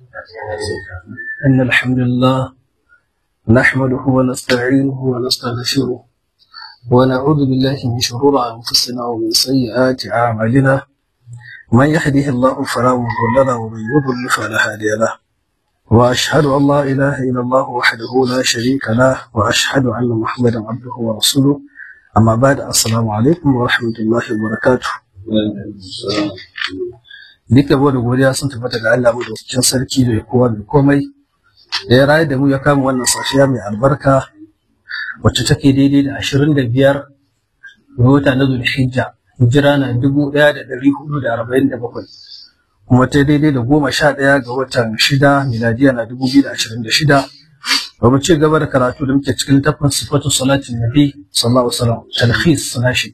إن الحمد لله نحمده ونستعينه ونستغفره ونعوذ بالله من شرور أنفسنا ومن سيئات أعمالنا من يهده الله فلا مضل له ومن يضلل فلا هادي له وأشهد أن لا إله إلا الله وحده لا شريك له وأشهد أن محمدا عبده ورسوله أما بعد السلام عليكم ورحمة الله وبركاته duka da godiya sun tabbata ga Allah mu da cikin sarki da kowa da komai da ya rayu da mu ya kama wannan safiya mai albarka wacce take daidai da ashirin da biyar ga wata na zulhijja hijira na dubu ɗaya da ɗari hudu da arba'in da bakwai kuma ta daidai da goma sha ɗaya ga watan shida miladiya na dubu biyu da ashirin da shida ba mu ci gaba da karatu da muke cikin littafin sifatu salatin nabi sallallahu alaihi wasallam talhis nashi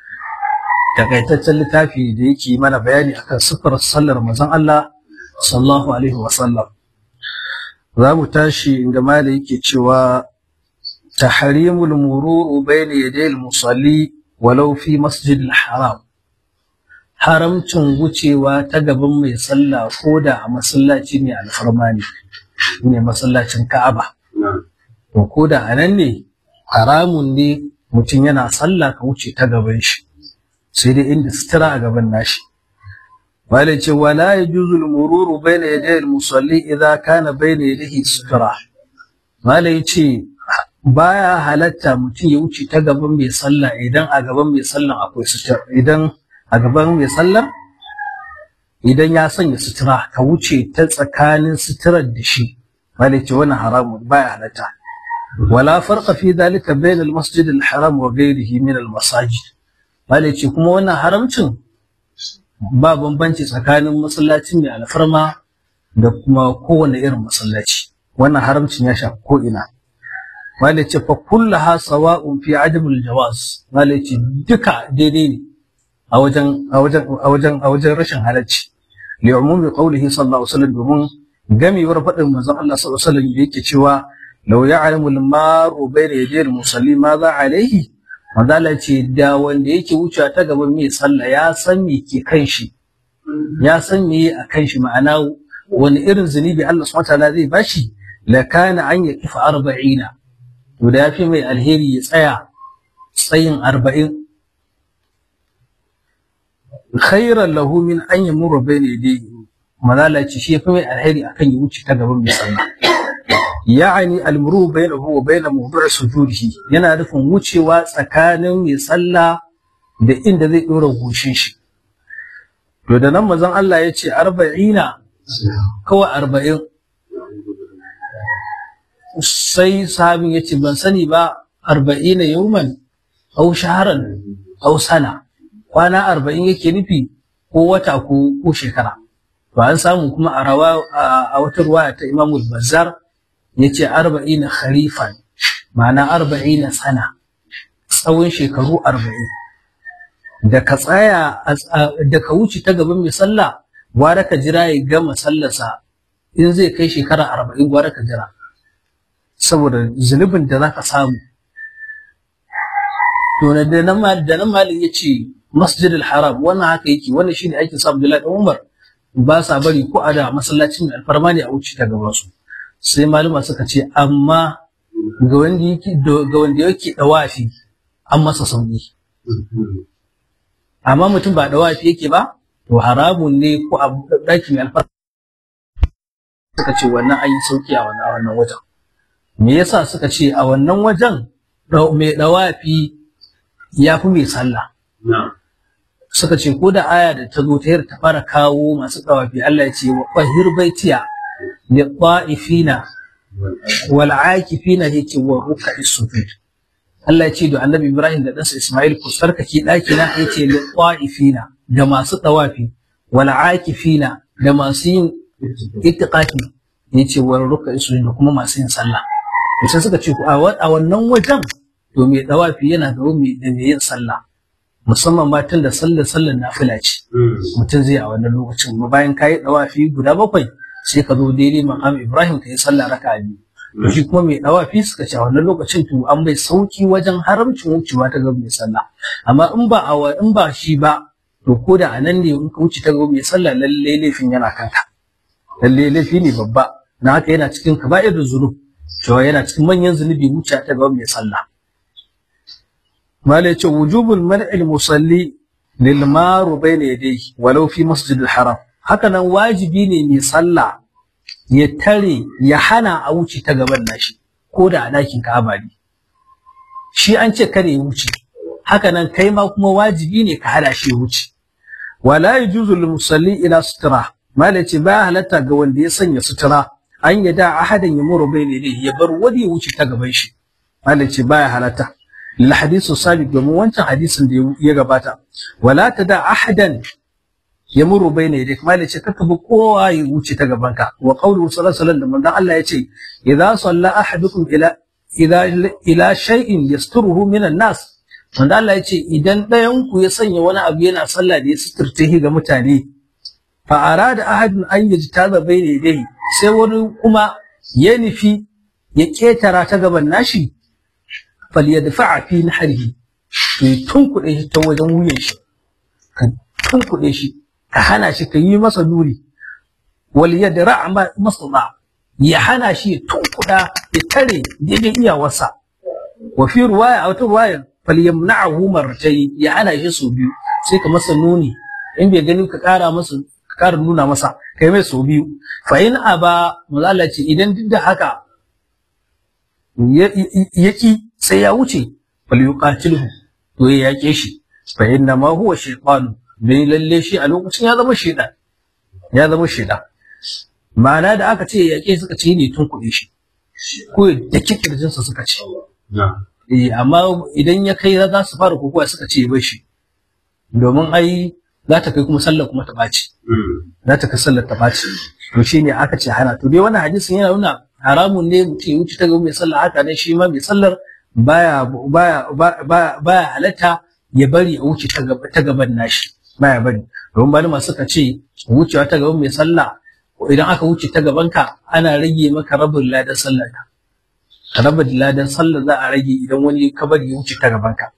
takaitaccen littafi da yake mana bayani akan siffar sallar manzon Allah sallallahu alaihi wasallam za mu tashi inda mala yake cewa tahrimul mururu bayna yaday musalli walau fi masjid haram haramcin wucewa ta gaban mai sallah ko da a masallaci ne alfarma ne ne masallacin Ka'aba to ko da anan ne haramun ne mutum yana sallah ka wuce ta gaban shi sai dai inda sutura a gaban nashi wala ce wala yajuzu al-mururu bayna yaday al-musalli idza kana bayna yadayhi sutura wala yace baya halatta mutum ya wuce ta gaban mai sallah idan a gaban mai sallah akwai sutura idan a gaban mai sallah idan ya sanya sutura ka wuce ta tsakanin suturar da shi wala ce wannan haramun baya halatta wala farqa fi dhalika bayna al-masjid al-haram wa ghayrihi min al-masajid Malai ce kuma wannan haramcin ba bambanci tsakanin masallacin mai alfarma da kuma kowane irin masallaci. Wannan haramcin ya shafi ko'ina. Malai ce fa kullaha sawa'un fi adamul jawaz. Malai ce duka daidai ne a wajen a wajen a wajen a wajen rashin halacci. Li umumi qawlihi sallallahu alaihi wasallam domin gamewar faɗin manzon Allah sallallahu alaihi wasallam da yake cewa law ya'lamu al-maru bayna yaday al-musalli ma za alaihi Manzala ce da wanda yake wucewa ta gaban mai sallah ya san me ke kan shi ya san me a kan shi ma'ana wani irin zunubi Allah subhanahu wataala zai bashi la kana an ya kifa arba'ina to da yafi mai alheri ya tsaya tsayin arba'in khairan lahu min an yamurra bayna yadayhi manzala ce shi yafi mai alheri akan ya wuce ta gaban mai sallah ya'ani almuru bainahu wa bain mawdu' sujudihi yana nufin wucewa tsakanin mai sallah da inda zai dora goshin shi to da nan manzon Allah ya ce arba'ina kawai arba'in sai sahabin ya ce ban sani ba arba'ina yawman au shaharan au sana kwana arba'in yake nufi ko wata ko ko shekara to an samu kuma a rawa a wata ruwaya ta Imamul Bazzar yace arba'ina kharifan ma'ana arba'ina sana tsawon shekaru arba'in da ka tsaya da ka wuce ta gaban mai sallah gwara ka jira ya gama sallarsa in zai kai shekara arba'in gwara ka jira saboda zunubin da za ka samu to da nan da nan malin ya ce masjidil haram wannan haka yake wannan shine aikin sa Abdullahi dan Umar ba sa bari ko a da masallacin alfarma ne a wuce ta gaban su sai malama suka ce amma ga wanda yake ga wanda yake dawafi an masa sauki amma mutum ba dawafi yake ba to haramun ne ko a daki mai alfarma suka ce wannan an yi sauki a wannan wannan wajen me yasa suka ce a wannan wajen mai dawafi ya fi mai sallah suka ce ko da aya da ta zo ta ta fara kawo masu dawafi Allah ya ce wa qahir baitiya للطائفين والعاكفين هيك والركع السجود Allah ya ce da Annabi Ibrahim da ɗansa Ismail ku sarkake ɗaki na ya ce liqa'ifina da masu tawafi wal akifina da masu yin itiqafi ya ce wal ruk'a sujud da kuma masu yin sallah to sai suka ce a wannan wajen to mai tawafi yana da mai da mai yin sallah musamman ma tun da sallar sallar nafila ce mutum zai a wannan lokacin bayan kayi tawafi guda bakwai sai ka zo daidai maqam Ibrahim ka yi sallah raka'a biyu to shi kuma mai dawafi suka ce a wannan lokacin to an bai sauki wajen haramcin wucewa ta gaban mai sallah amma in ba a in ba shi ba to ko da anan ne in ka wuce ta gaban mai sallah lalle laifin yana kanka lalle laifi ne babba na haka yana cikin kaba'ir zunub cewa yana cikin manyan zunubi wuce ta gaban mai sallah malai ce wujubul mar'il musalli lil maru bayna yadayhi walau fi masjidil haram haka nan wajibi ne mai sallah ya tare ya hana a wuce ta gaban nashi ko da a ɗakin Ka'aba ne shi an ce kare ya wuce haka nan kai ma kuma wajibi ne ka hada shi ya wuce wala yajuzu lil musalli ila sutura malai ce ba halatta ga wanda ya sanya sutura an yada ahadan ya muru bai ne ya bar wani ya wuce ta gaban shi malai ce baya halatta lil hadisu sabiq domin wancan hadisin da ya gabata wala tada ahadan ya muru bai ne malai ce kaka bi kowa ya wuce ta gaban ka wa qawlu sallallahu alaihi wasallam manzon Allah ya ce idza salla ahadukum ila ila ila shay'in yasturuhu minan nas manzon Allah ya ce idan ɗayan ku ya sanya wani abu yana sallah da ya suturce ga mutane fa arada ahadun an yajtaza bayna yadayhi sai wani kuma ya nufi ya ketara ta gaban nashi falyadfa'a fi nahrihi to ya tunkuɗe shi ta wajen wuyan shi ka tunkuɗe shi ka hana shi ka yi masa nuri wal yadra masda ya hana shi ya tunkuɗa ya tare daidai iyawarsa wa fi ruwaya a wata ruwaya falyamna'ahu martayn ya hana shi sau biyu sai ka masa nuni in bai gani ka ƙara masa ƙara nuna masa kai mai sau biyu fa in aba mazala ce idan duk da haka ya ki sai ya wuce fal yuqatilhu to ya yake shi fa inna ma huwa shaytan bai lalle shi a lokacin ya zama shaytan ya zama shaytan ma'ana da aka ce ya yake suka ce ne tun kuɗi shi ko da kirjin sa suka ce eh amma idan ya kai za su fara kokowa suka ce bai shi domin ai za ta kai kuma sallar kuma ta ɓaci. Za ta kai sallar ta ɓaci. To shi ne aka ce hana. To dai wannan hadisin yana nuna haramun ne mutum ya wuce ta gaba mai sallar haka ne shi ma mai sallar baya baya baya baya halatta ya bari a wuce ta gaba ta gaban nashi. Baya bari. Domin malama suka ce wucewa ta gaban mai sallah idan aka wuce ta gaban ka ana rage maka rabin ladan sallar ka. Rabin ladan sallar za a rage idan wani ka bari ya wuce ta gaban ka.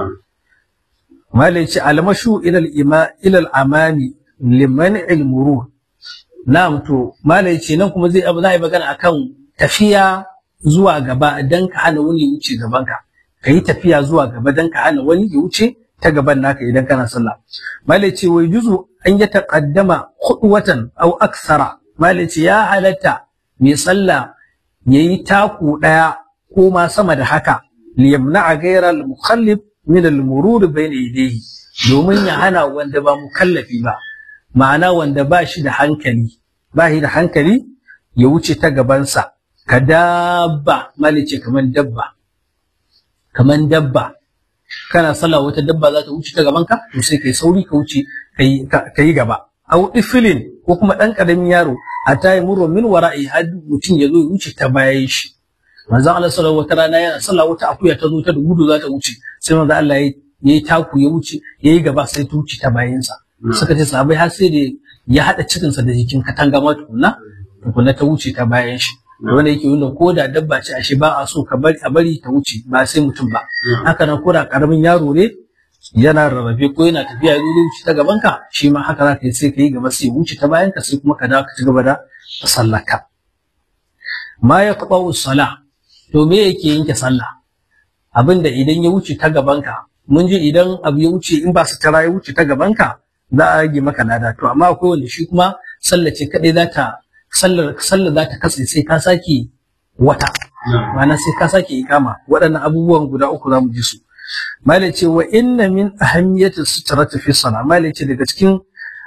malai ce almashu ilal ima ilal amami liman ilmuru na'am to malai ce nan kuma zai abu za a yi magana akan tafiya zuwa gaba dan ka hana wani ya wuce gaban ka ka yi tafiya zuwa gaba dan ka hana wani ya wuce ta gaban naka idan kana sallah malai ce wai juzu an ya taqaddama khudwatan aw aksara malai ce ya halatta mai sallah yayi taku daya ko ma sama da haka liyamna ghayra al-mukhallif min al-murur bayna yadayhi domin ya hana wanda ba mukallafi ba ma'ana wanda ba shi da hankali ba shi da hankali ya wuce ta gabansa ka dabba malice kaman dabba kaman dabba kana sallah wata dabba za ta wuce ta gabanka to sai kai sauri ka wuce kai gaba au ifilin ko kuma dan karamin yaro a tayi murwa min wara'i har mutum ya zo ya wuce ta bayan shi manzon Allah sallallahu wata rana yana sallah wata akuya ta zo ta da gudu za ta wuce sai manzon Allah ya yi taku ya wuce ya yi gaba sai ta wuce ta bayansa suka ce sahabbai har sai da ya haɗa cikinsa da jikin katanga ma tukunna tukunna ta wuce ta bayan shi wanda yake nuna ko da dabba ce ashe ba a so ka bari a bari ta wuce ba sai mutum ba haka nan ko da karamin yaro ne yana rarrafe ko yana tafiya ya zo wuce ta gaban ka shi ma haka za ka yi sai ka yi gaba sai wuce ta bayan ka sai kuma ka dawo ka ci gaba da sallaka ma ya taɓa sala to me yake yanke sallah abinda idan ya wuce ta gaban ka mun ji idan abu ya wuce in ba su tara ya wuce ta gaban ka za a rage maka lada to amma akwai wanda shi kuma sallah ce kadai za ta sallar sallar za ta katse sai ka sake wata ma'ana sai ka sake ikama waɗannan abubuwan guda uku za mu ji su malai ce wa inna min ahammiyati sutrati fi salah malai ce daga cikin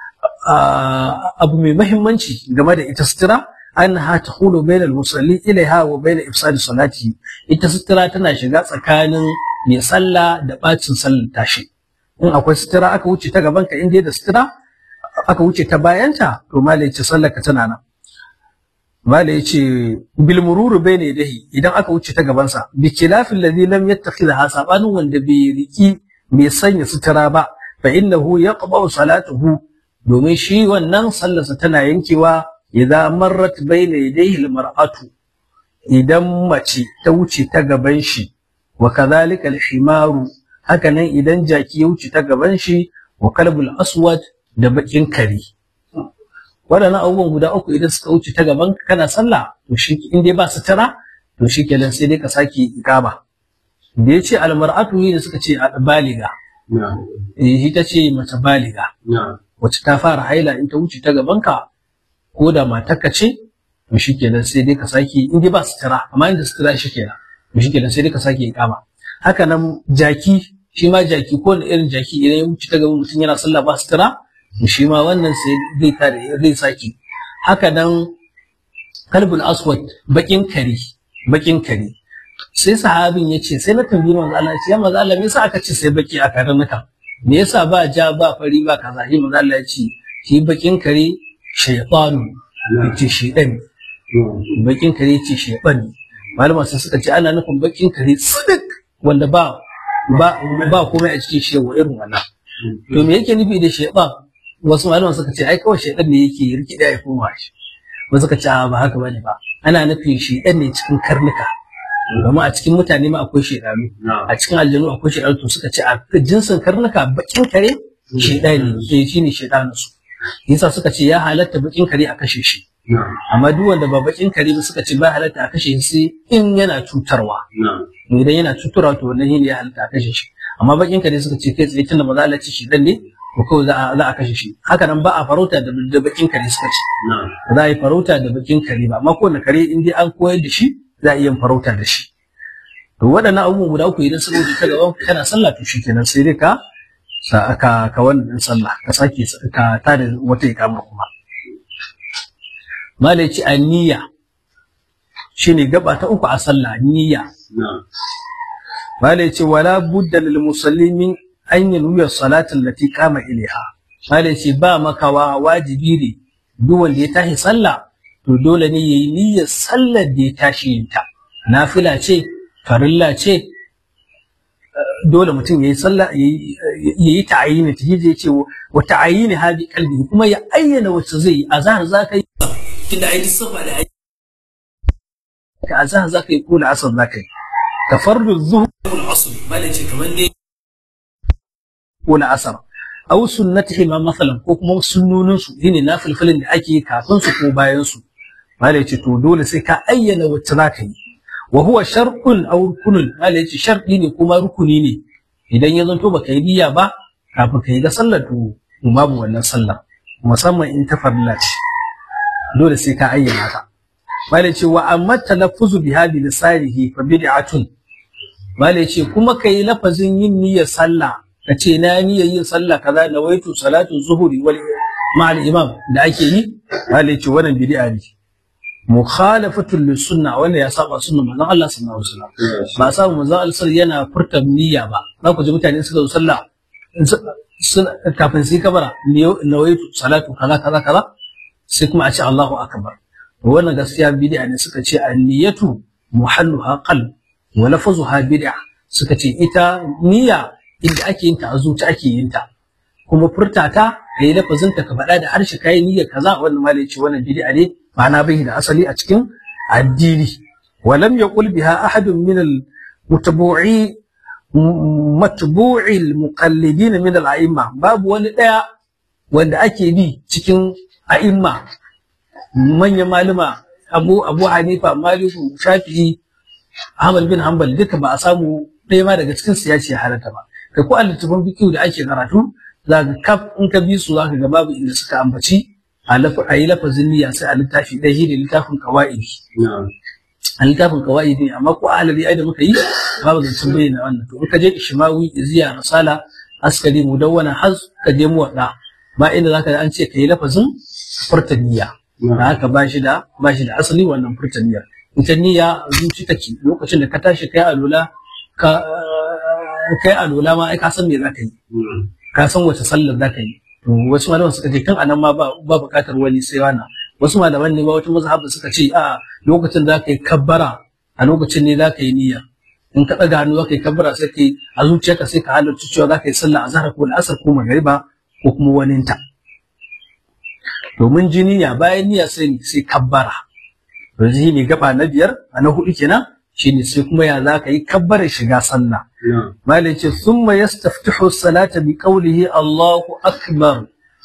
abu mai mahimmanci game da ita sutura annaha tahulu bayna al-musalli ilaiha wa bayna ifsadi salati ita sutura tana shiga tsakanin mai sallah da bacin sallar tashi in akwai sutura aka wuce ta gaban ka in dai da sutura aka wuce ta bayanta to malai ce sallar ka tana nan malai ce bil mururu bayna yadihi idan aka wuce ta gaban sa bi khilafil ladhi lam yattakhidha sabanin wanda bai riki mai sanya sutura ba fa innahu yaqba'u salatuhu domin shi wannan sallarsa tana yankewa idan marrat bayna yadayhi almar'atu idan mace ta wuce ta gaban shi wa kadhalika alhimaru haka nan idan jaki ya wuce ta gaban shi wa kalbul aswad da bakin kare waɗannan abubuwan guda uku idan suka wuce ta gaban ka kana sallah to shi in dai ba sutura to shi kenan sai dai ka sake ikama da ya ce almar'atu ne da suka ce baliga eh ita ce mace baliga wacce ta fara haila in ta wuce ta gaban ka ko da matarka ce to shi kenan sai dai ka sake in dai ba sutura amma inda sutura shi kenan to shi kenan sai dai ka sake ikama haka nan jaki shi ma jaki ko da irin jaki idan ya wuce ta gaban mutum yana sallah ba sutura shi ma wannan sai zai tare zai saki haka nan kalbul aswad bakin kari bakin kari sai sahabin ya ce sai na tambayi manzo Allah ya ce ya manzo Allah me yasa aka ce sai baki a karnuka me yasa ba ja ba fari ba kaza shi manzo Allah ya ce shi bakin kare shaytanu yace shaytan bakin kare yace shaytan malama sai suka ce ana nufin bakin kare sidik wanda ba ba ba komai a cikin shi irin wannan to me yake nufi da shaytan wasu malaman suka ce ai kawai shaidan ne yake rikida ya koma shi wasu suka ce ba haka bane ba ana nufin shaidan ne cikin karnuka domin a cikin mutane ma akwai shaidanu a cikin aljanu akwai shaidanu to suka ce a jinsin karnuka bakin kare shaidani ne shine shaidanu su yasa suka ce ya halatta bakin kare a kashe shi amma duk wanda ba bakin kare ba suka ce ba halatta a kashe shi in yana cutarwa idan yana cutarwa to wannan ne ya halatta a kashe shi amma bakin kare suka ce kai tsaye tunda ba za a ci shaidan ne ko kawai za a kashe shi haka nan ba a farauta da bakin kare suka ce za a yi farauta da bakin kare ba amma kowane kare in dai an koyar da shi za a iya farauta da shi to waɗannan abubuwan guda uku idan suka wuce ta gaban kana sallah to shikenan sai dai ka sa ka ka wannan sallah ka sake ka tada wata ikama kuma malai ce niyya shine gaba ta uku a sallah niyya malai ce wala budda lil musallimin an yi nuyar salatin lati kama iliha malai ce ba makawa wajibi ne duk wanda ya tashi sallah to dole ne yayi niyyar sallar da ya tashi yin ta nafila ce farilla ce dole mutum yayi sallah yayi ta'ayini ta yaje ce wa ta'ayini hadi kalbi kuma ya ayyana wacce zai yi azhar zaka yi tunda ai safa da ai ka azhar zaka yi ko asar zaka yi ka fardu zuhur wal asr malai ce kamar ne ko na asar aw sunnatihi ma masalan ko kuma sunnonin su shine nafilfilin da ake yi kafin su ko bayan su malai ce to dole sai ka ayyana wacce zaka yi wa huwa shar'un aw rukunun malai ce shar'i ne kuma rukuni ne idan ya zanto baka yi niyya ba kafin ka yi ga sallar to babu wannan sallar musamman in ta farilla ce dole sai ka ayyana ta malai ce wa amma talaffuzu biha bi lisanihi fa bid'atun malai ce kuma kai lafazin yin niyyar sallah ka ce na niyyar yin sallah kaza na waitu salatu zuhuri wal ma'al imam da ake yi malai ce wannan bid'a ne mukhalafatul lisunna wanda ya saba sunnar manzon Allah sallallahu alaihi wasallam ba samu manzon Allah yana furta niyya ba za ku ji mutane suka zo sallah kafin su yi kabara nawaitu salatu kaza kaza kaza sai kuma a ce Allahu akbar wannan gaskiya bid'a ne suka ce an-niyatu muhalluha qalb wa lafazuha bid'a suka ce ita niyya inda ake yin ta a zuci ake yin ta kuma furta ta kai lafazin ta ka faɗa da harshe kai niyyar kaza wannan malai ce wannan bid'a ne ma'ana bai da asali a cikin addini wa lam yaqul biha ahadun min al-mutabu'i matbu'i al-muqallidin min al-a'imma babu wani daya wanda ake bi cikin a'imma manyan malama abu abu hanifa maliku shafi'i ahmad bin hanbal duka ba a samu ɗaya ma daga cikin su ya ce halatta ba kai ko a littafin fiqh da ake karatu za ka kaf in ka bi su za ka ga babu inda suka ambaci a yi lafazin niyya sai a littafi ɗaya shi ne littafin kawa'idi a littafin kawa'idi amma ko alali ai da muka yi babu zancen bayyana wannan to in ka je ishmawi iziya risala askari mudawwana har ka je muwaɗa ba inda za ka an ce ka yi lafazin furta niyya da haka ba shi da ba shi da asali wannan furta niyyar ita niyya zuci take lokacin da ka tashi kai alula ka kai alula ma ai ka san me za ka yi ka san wace sallar za ka yi to wasu malaman suka ce kan anan ma ba ba bukatar wani sai wana wasu malaman ne ba wata mazhab suka ce a lokacin da ka yi kabbara a lokacin ne za ka yi niyya in ka ɗaga hannu za ka yi kabbara sai ka yi a zuciyarka sai ka halarci cewa za ka yi sallah azhar ko al'asar ko magariba ko kuma waninta domin ji niyya bayan niyya sai sai kabbara to shi ne gaba na biyar a na hudu kenan shine sai kuma ya za ka yi kabbarar shiga sallah malai ce thumma yastaftihu salata bi qawlihi Allahu akbar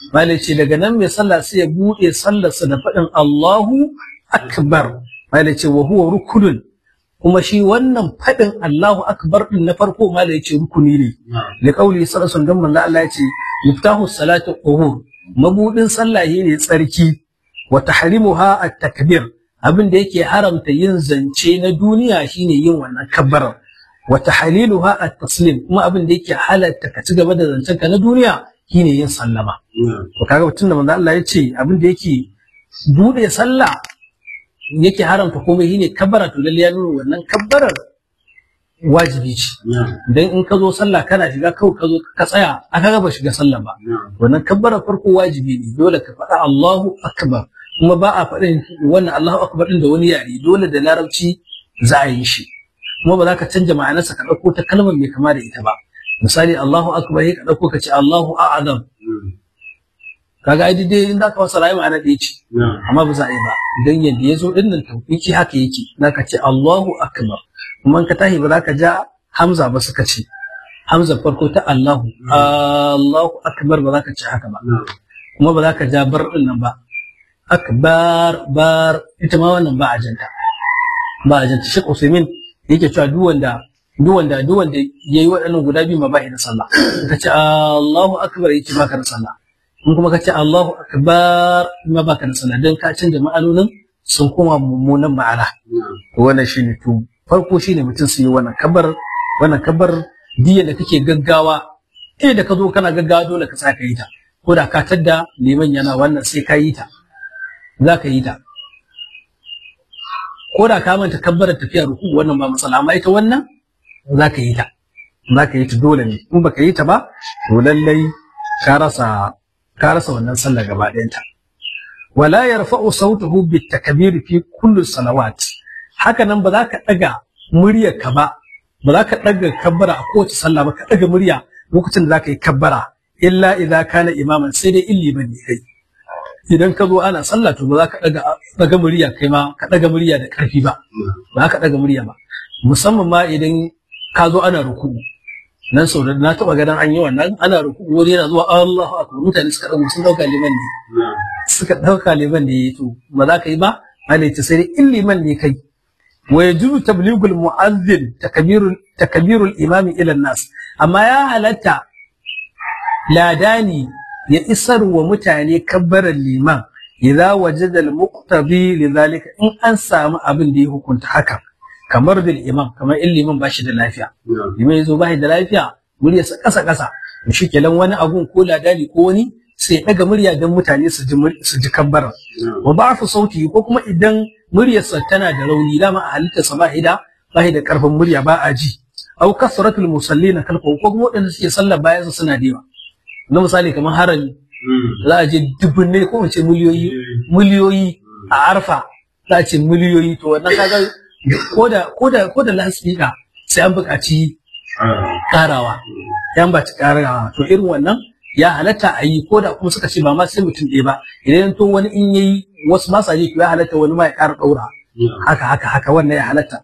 malai ce daga nan mai sallah sai ya bude sallarsa da faɗin Allahu akbar malai ce wa huwa rukunun kuma shi wannan faɗin Allahu akbar din na farko malai ce rukuni ne li qauli sallallahu alaihi wasallam manzo Allah ya ce miftahu salatu tuhur mabudin sallah ne tsarki wa tahrimuha at-takbir abin da yake haramta yin zance na duniya shine yin wannan kabbarar wa tahliluha at-taslim kuma abin da yake halatta ka ci gaba da zancen ka na duniya shine yin sallama to kaga mutum da manzo Allah ya ce abin da yake bude sallah yake haramta komai shine kabbara to lalle ya nuna wannan kabbarar wajibi ce dan in ka zo sallah kana shiga kawai ka zo ka tsaya aka ga ba shiga sallah ba wannan kabbarar farko wajibi ne dole ka faɗa Allahu akbar kuma ba a faɗin wannan Allahu akbar din da wani yare dole da larabci za a yi shi kuma ba za ka canja ma'anarsa ka ɗauko ta kalmar mai kama da ita ba misali Allahu akbar ka ɗauko ka ce Allahu a'azam kaga ai dai in ka wasa rayu ma'ana ɗaya ce amma ba za a yi ba idan yadda ya zo ɗin nan tawfiki haka yake za ka ce Allahu akbar kuma in ka tahi ba za ka ja Hamza ba suka ce Hamza farko ta Allahu Allahu akbar ba za ka ce haka ba kuma ba za ka ja bar ɗin nan ba akbar bar ita ma wannan ba a janta ba a janta Sheikh Usaimin yake cewa duk wanda duk wanda duk wanda yayi waɗannan guda biyu ma ba da sallah ka ce Allahu akbar yake baka da sallah in kuma ka ce Allahu akbar ma baka da sallah dan ka canza ma'anonin sun koma mummunan ma'ana to wannan shine to farko shine mutum su yi wannan kabar wannan kabar diya da kake gaggawa eh da ka zo kana gaggawa dole ka saka yi ta ko da ka tadda liman yana wannan sai ka yi ta za ka yi ta ko da ka manta kabbarar tafiya ruku wannan ba matsala amma ita wannan za ka yi ta za ka yi ta dole ne in baka yi ta ba to lallai ka rasa ka rasa wannan sallah gaba ɗayanta wala yarfa'u sautahu bitakbir fi kulli salawat haka nan ba za ka daga muryar ka ba ba za ka daga kabbara a kowace sallah ba ka daga murya lokacin da za ka yi kabbara illa idza kana imaman sai dai illi bane kai idan ka zo ana sallah to ba za ka daga daga murya kai ma ka daga murya da karfi ba ba ka daga murya ba musamman ma idan ka zo ana ruku'u nan sau da na taba ganin an yi wannan ana ruku'u wani yana zuwa Allahu akbar mutane suka dauka sun dauka liman ne suka dauka liman ne to ba za ka yi ba ana ta sai in liman ne kai wa yajuzu tablighul mu'azzin takbirul takbirul imami ila nas amma ya halatta ladani ya isar wa mutane kabbaran liman idza wajada al-muqtabi lidhalika in an samu abin da ya hukunta haka kamar bil imam kamar in liman bashi da lafiya liman yazo bashi da lafiya muryarsa kasa kasa to shikenan wani abun ko ladani ko wani sai daga murya dan mutane su ji su ji kabbara wa ba'fu sauti ko kuma idan muryarsa tana da rauni dama a halittarsa ba da ba da karfin murya ba a ji au kasratul musallina kalfa ko kuma wadanda suke sallar bayan suna da yawa na misali kamar harami za a je dubbunne ko ce miliyoyi miliyoyi a arfa za a ce miliyoyi to wannan kaga ko da ko da ko da lasfika sai an buƙaci karawa yan ba ci karawa to irin wannan ya halatta a yi ko da kuma suka ce ba ma sai mutum ɗaya ba idan to wani in yayi wasu ba sa ji to ya halatta wani ma ya ƙara ɗaura haka haka haka wannan ya halatta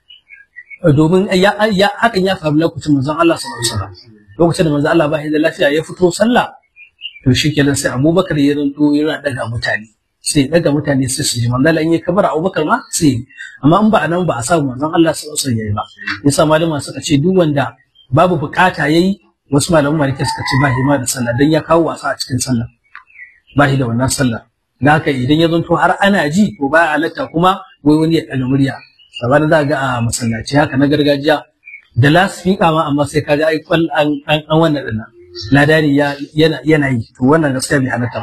domin ya hakan ya faru lokacin manzon Allah sallallahu alaihi wasallam lokacin da manzon Allah ba da lafiya ya fito sallah to shikenan sai Abubakar ya ranto yana daga mutane sai daga mutane sai su ji manzon Allah in ya kabara Abubakar ma sai amma in ba a nan ba a samu manzon Allah sallallahu alaihi wasallam yayi ba yasa malama suka ce duk wanda babu bukata yayi wasu malaman malike suka ce ba hima da sallah dan ya kawo wasa a cikin sallah ba shi da wannan sallah da haka idan ya zanto har ana ji to ba halatta kuma wai wani ya ɗaga murya sabanin za ga a masallaci haka na gargajiya da lasfika ma amma sai kaga ai kwal an an wannan dinnan ladani ya yana yana yi to wannan gaskiya bai halatta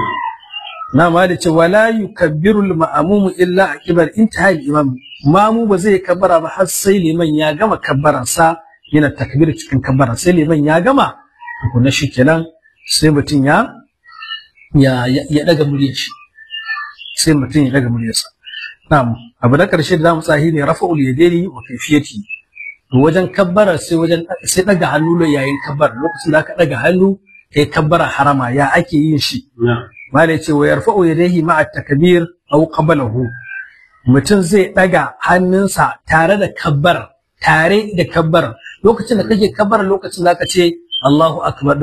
na ma da ce wala yukabbiru al-ma'mum illa akibar intihai al-imam mamu ba zai kabbara ba har sai liman ya gama kabbaransa yana takbir cikin kabbara sai liman ya gama to na shikenan sai mutum ya ya ya daga muryar shi sai mutum ya daga muryarsa na'am abu na karshe da zamu tsahi ne rafa'ul yadaini wa kayfiyati to wajen kabbara sai wajen sai daga hannu yayin kabbara lokacin da aka daga hannu kai kabbara harama ya ake yin shi mala yace wa yarfa'u yadayhi ma'a takbir aw qablahu mutum zai daga hannunsa tare da kabbar tare da kabbar lokacin da kake kabbar lokacin da ka ce Allahu akbar din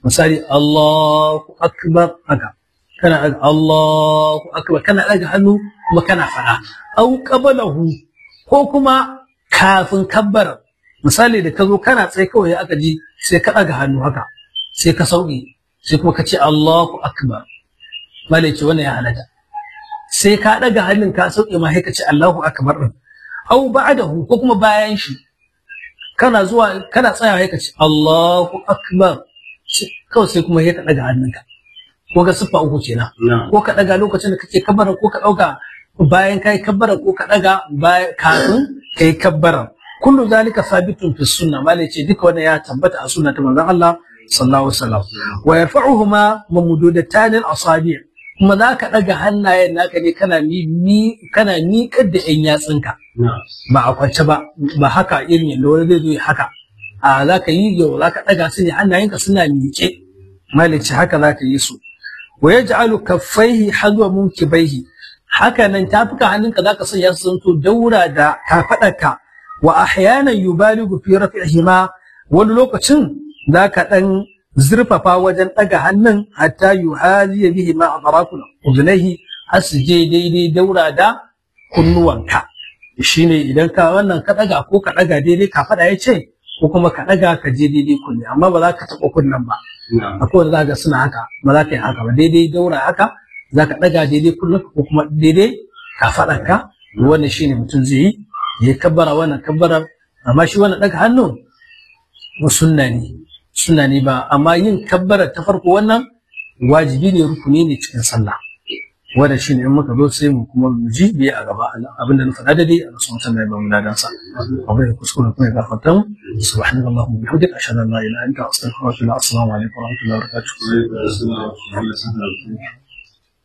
misali Allahu akbar haka kana daga Allahu akbar kana daga hannu kuma kana fada au qabalahu ko kuma kafin kabbar misali da ka zo kana tsaye kawai aka ji sai ka daga hannu haka sai ka sauke sai kuma ka ce Allahu akbar malai ce wannan ya halatta sai ka daga hannun ka sauke ma sai ka ce Allahu akbar din au ba'dahu ko kuma bayan shi kana zuwa kana tsaya sai ka ce Allahu akbar kawai sai kuma sai ka daga hannunka ko ga siffa uku kenan ko ka daga lokacin da kake kabbara ko ka dauka bayan kai kabbara ko ka daga bayan kafin kai kabbara kullu zalika sabitun fi sunna malai ce duka wannan ya tabbata a sunna ta manzon Allah sallallahu alaihi wasallam wa yarfa'uhuma mamududatan al-asabi' kuma za ka ɗaga hannayen naka ne kana mi kana miƙar da ƴan yatsunka ba a kwance ba ba haka irin yadda wani zai zo ya haka a za ka yi yau za ka ɗaga su ne hannayenka suna miƙe malici haka za ka yi su wa yaj'alu kaffaihi hadwa munkibaihi haka nan tafuka hannunka za ka sanya su zanto daura da kafaɗarka wa ahyanan yubaligu fi raf'ihima wani lokacin za ka ɗan zurfafa wajen ɗaga hannun hatta yuhaziya bihi ma atraful uzunaihi har su je daidai daura da kunnuwanka shine idan ka wannan ka ɗaga ko ka ɗaga daidai ka faɗa ya ce ko kuma ka ɗaga ka je daidai kunne amma ba za ka taɓa kunnen ba akwai wanda za ka suna haka ba za ka yi haka ba daidai daura haka za ka ɗaga daidai kunnen ko kuma daidai ka faɗanka wannan shine mutum zai yi ya kabbara wannan kabbarar amma shi wannan ɗaga hannun sunna ne suna ne ba amma yin kabbara ta farko wannan wajibi ne rukuni ne cikin sallah wanda shi ne in muka zo sai mu kuma mu ji biye a gaba abinda na faɗa da dai a sun san da ba mu dadan sa abin da kuskure kuma ya gafarta mu subhanallahi wa bihamdihi ashhadu an la ilaha illa anta astaghfiruka wa atubu ilaik assalamu alaikum wa rahmatullahi wa barakatuh